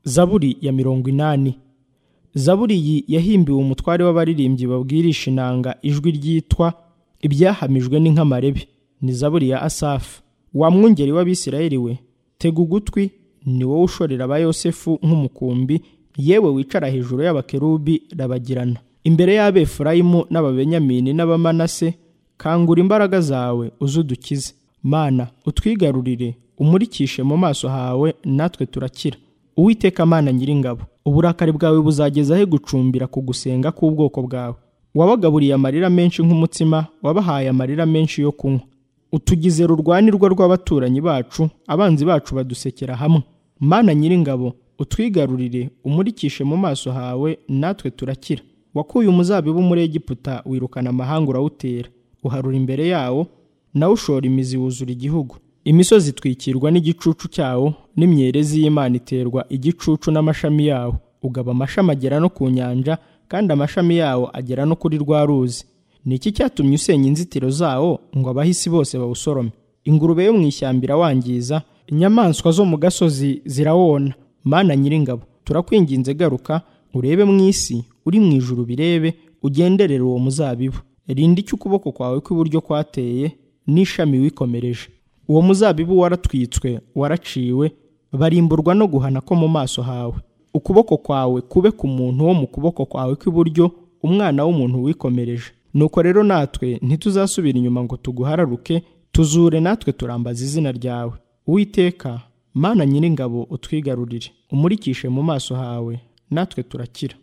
zaburi ya mirongo inani zaburi iyi yahimbiwe umutware w'abaririmbyi babwirisha inanga ijwi ryitwa ibyahamijwe n'inkamarebe ni zaburi ya asafu wa mwungeri w'abisirayeli we tega ugutwi ni wowe ushorera aba yosefu nk'umukumbi yewe wicara hejuru y'abakerubi rabagirana imbere y'abefurayimu n'ababenyamini n'abamanase kangura imbaraga zawe uzudukize mana utwigarurire umurikishe mu maso hawe natwe turakira uwiteka mana nyiringabo uburakari bwawe buzageza he gucumbira ku gusenga k'ubwoko bwawe wabagaburiye amarira menshi nk'umutsima wabahaye amarira menshi yo kunywa utugize rurwanirwa rw'abaturanyi bacu abanzi bacu badusekera hamwe mana nyiringabo utwigarurire umurikishe mu maso hawe natwe turakira wakuye umuzabibu muri egiputa wirukana amahanga urawutera uharura imbere yawo nawe ushora imizi wuzura igihugu imisozi itwikirwa n'igicucu cyawo n'imyerezi y'imana iterwa igicucu n'amashami yawo ugaba amashami agera no ku nyanja kandi amashami yawo agera no kuri rwa ruzi ni iki cyatumye usenya inzitiro zawo ngo abahisi bose bawusorome ingurube yo mu ishyamba irawangiza inyamaswa zo mu gasozi zirawona mana nyiringabo turakwinginze garuka urebe mu isi uri mu ijuru birebe ugenderere uwo muzabibu rinda icyo ukuboko kwawe kw'iburyo kwateye n'ishami wikomereje uwo muzabibu waratwitswe waraciwe barimburwa no guhana ko mu maso hawe ukuboko kwawe kube ku muntu wo mu kuboko kwawe kw'iburyo umwana w'umuntu wikomereje nuko rero natwe ntituzasubira inyuma ngo tuguhararuke tuzure natwe turambaza izina ryawe uwiteka mana nyiringabo utwigarurire umurikishe mu maso hawe natwe turakira